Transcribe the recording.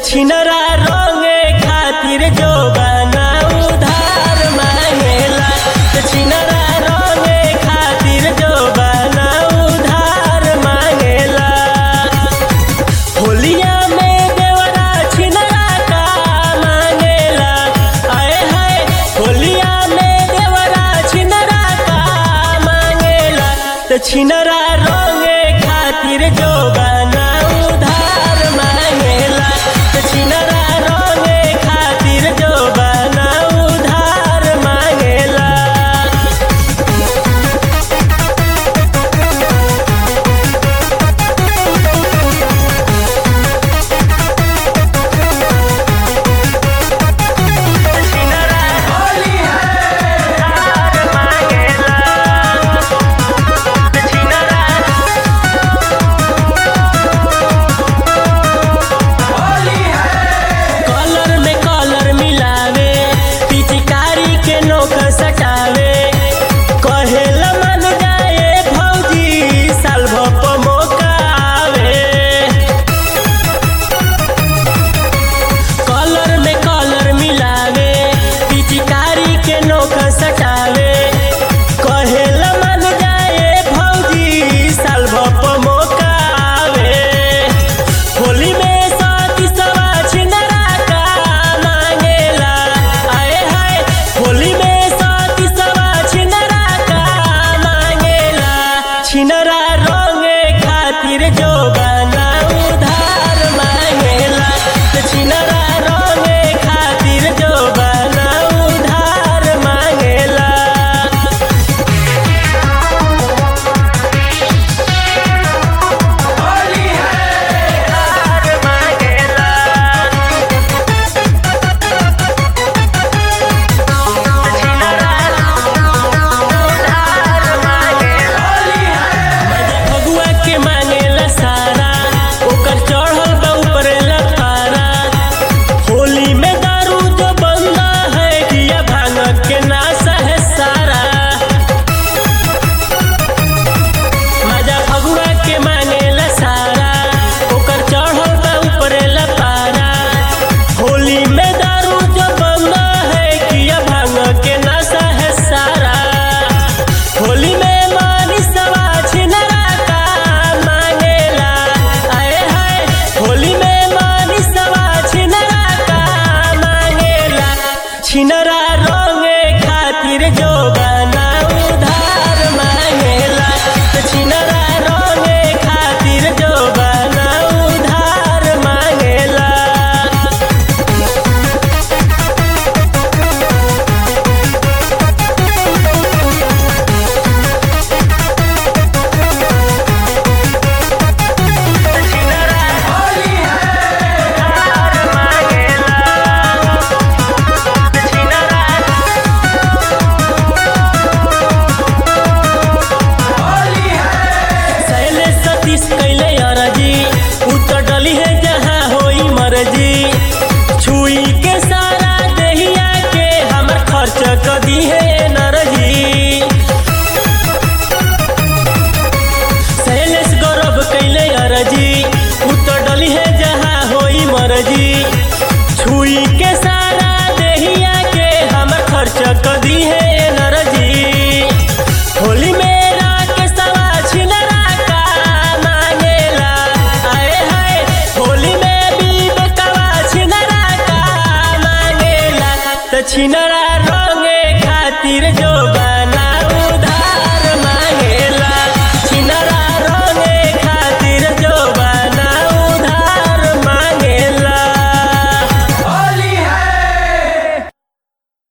छिनरा रंगे खातिर जो बना उधार मांगेला त छिनरा रंगे खातिर जो बना उधार मांगेला होलिया में देवरा छिनरा का मांगेला आए हाय होलिया में देवरा छिनरा का मांगेला त छिनरा रंगे खातिर जो बना उधार मांगेला त छिनरा रंगे खातिर जो बना उधार मांगेला कलर में कलर मिलावे पिचकारी के नोक सटावे कहेला मन जाए भौजी साल भप मौका आवे कलर में कलर मिलावे पिचकारी के नोक सटावे कहेला मन जाए भौजी साल भप मौका आवे होली में साथी सवा छिनरा का मांगेला आए हाय होली में साथी सवा छिनरा का मांगेला छिनरा